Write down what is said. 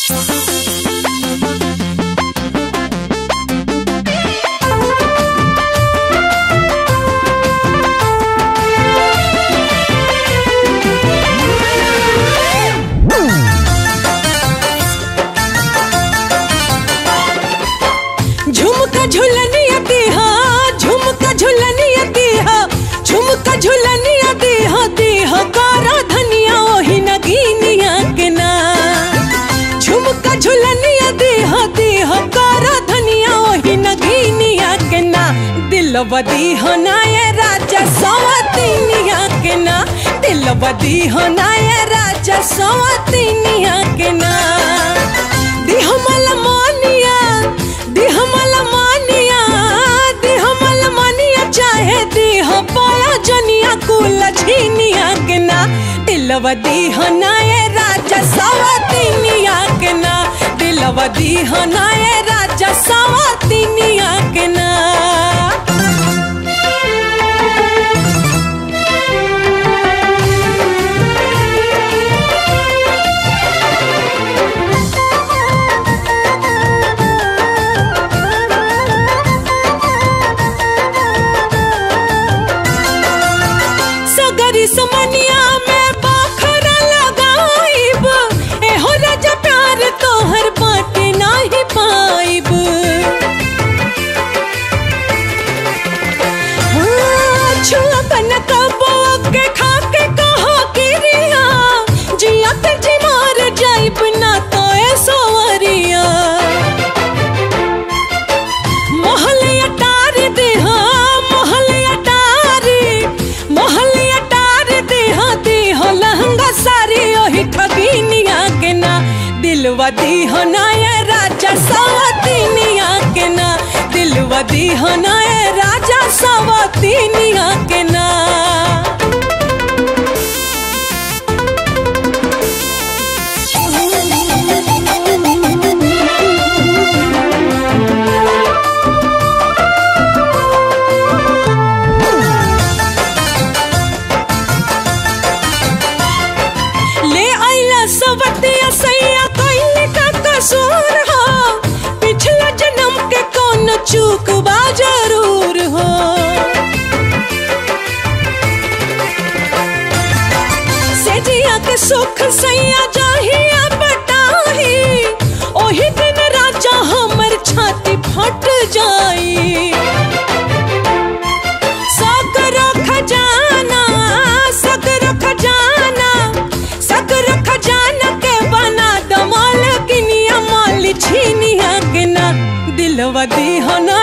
झुमका झुलनिया देहा झुमका झुलनिया देहा झुमका झुलनिया देहा देहा कारा धनिया ओही नगीनिया के ना झुमका झुलनिया देहा देहा कारा धनिया ओही नगीनिया के ना दिलवा दीहो ना ये राजा सवतीनिया के ना दिलवा दीहो ना ये राजा सवतीनिया के ना दिहमल मानिया दिहमल मानिया दिहमल मानिया चाहे दिह पाया जनिया कुल झीनिया के ना दिलवा दीह ना ये राजा सवतीनिया के ना दिलवा दीह ना ये राजा सवतीनिया के ना सगरी समनिया में बाखरा लगाइब एहो राजा प्यार तोहर बाटे नाही पाइब हाँ, छुआ कनक बोक के खा के कहो गिरिया जिया ते जी मार जाइब ना तो ए सोवरिया मोहले अटार दे हाँ मोहले अटार मोहले अटार दे हाँ दे हो लहंगा सारी ओही ठगीनिया के ना दिलवा दी हो ना ये राजा सवतीनिया के ना दिलवा दी हो ना ये राजा सवतीनिया के ना ले आइला सवतिया सैया कइले का कसूर हो पिछला जन्म के कौन चूक बा जरूर हो सेजिया के सुख सैया जाहिया बटाही ओही दिन राजा हमर छाती फट जाई सकरो खजाना सकरो खजाना सकरो खजाना के बना दमाल किनिया माल छीनिया के ना दिलवा दी हो ना